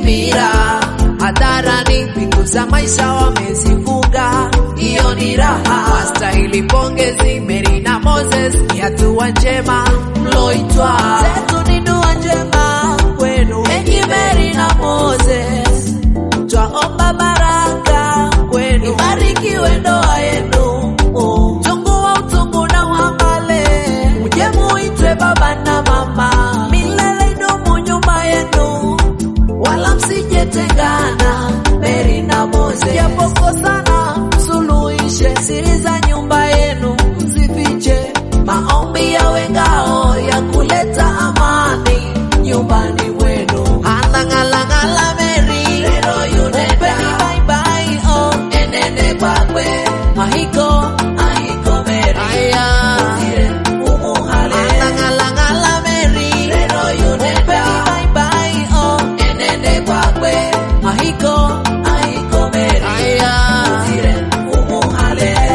Itimira hadharani, mbingu za maisha wamezifunga, hiyo ni raha. Wastahili pongezi Mary na Moses, ni hatua njema mloitwa. Zetu ni dua njema kwenu, enyi Mary na Moses, twaomba baraka kwenu, ibarikiwe ndoa yenu, utungu wa utungu na uangale, muje muitwe baba na mama, milele idumu nyuma yenu, wala msijetengana. Mary na Moses, japokosana msuluhishe, siri za nyumba yenu msifiche, maombi yawe ngao ya kuleta amani nyumbani mwenu. Anang'alang'ala Mary, lero yunenda bye bye oh, enene kwakwe mahiko ahiko Mary aya umuhale anang'alang'ala Mary, lero yunenda bye bye oh, enene kwakwe mahiko ahiko Mary aya umuhale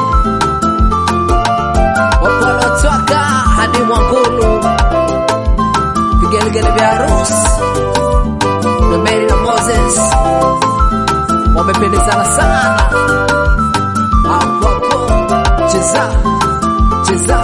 wapolotwaka hadi Mwangulu, vigelegele vya harusi na Mary na Moses wamependezana sana hapo hapo, cheza cheza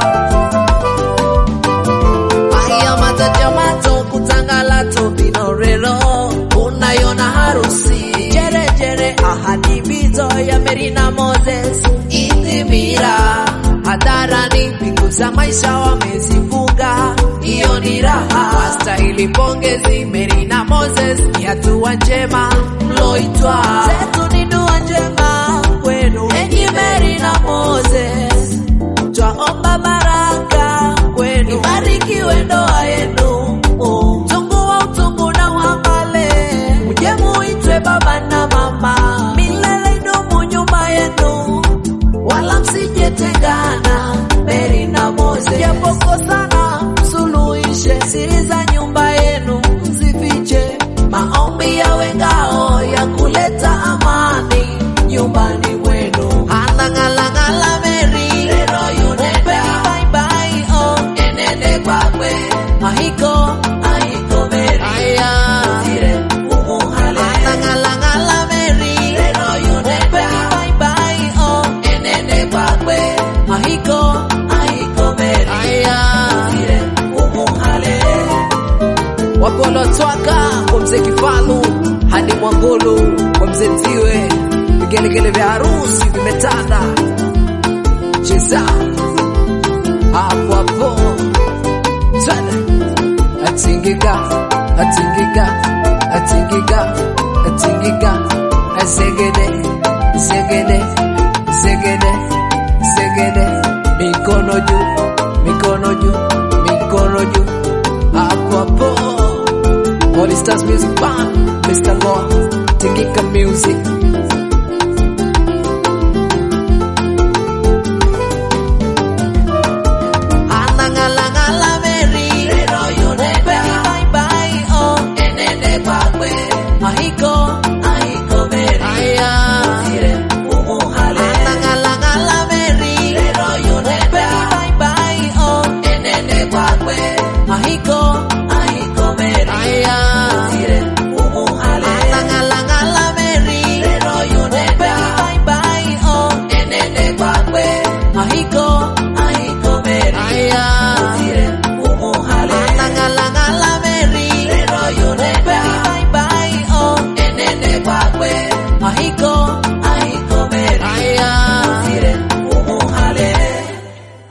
aya matajamato kutangalato binorero unayona harusi jerejere ahadi bizo ya Mary na Moses itimira hadharani, mbingu za maisha wamezifunga, hiyo ni raha. Wastahili pongezi Mary na Moses, ni hatua njema mloitwa. Zetu ni dua njema kwenu, enyi Mary na Moses, twaomba baraka kwenu, ibarikiwe ndoa yenu, utungu wa utungu na uangale, muje muitwe baba na mama, milele idumu nyuma yenu wala msijetengana. Mary na Moses, japokosana msuluhishe, siri za nyumba yenu msifiche, maombi yawe ngao ya kuleta amani nyumbani mwenu. Anang'alang'ala Mary, lero yunenda bye bye oh, enene kwakwe mahiko ahiko Mary aya umuhale anang'alang'ala Mary, lero yunenda bye bye oh, enene kwakwe mahiko ahiko Mary aya umuhale wapolotwaka kwa mzee Kifalu hadi Mwangulu kwa mzee Tiwe, vigelegele vya harusi vimetanda, cheza hapo hapo, sana atingika atingika atingika atingika azegede zegede zegede zegede, mikono juu mikono juu mikono juu hapo hapo. Holy Stars Music Band, Mr. Law, Tingika Music,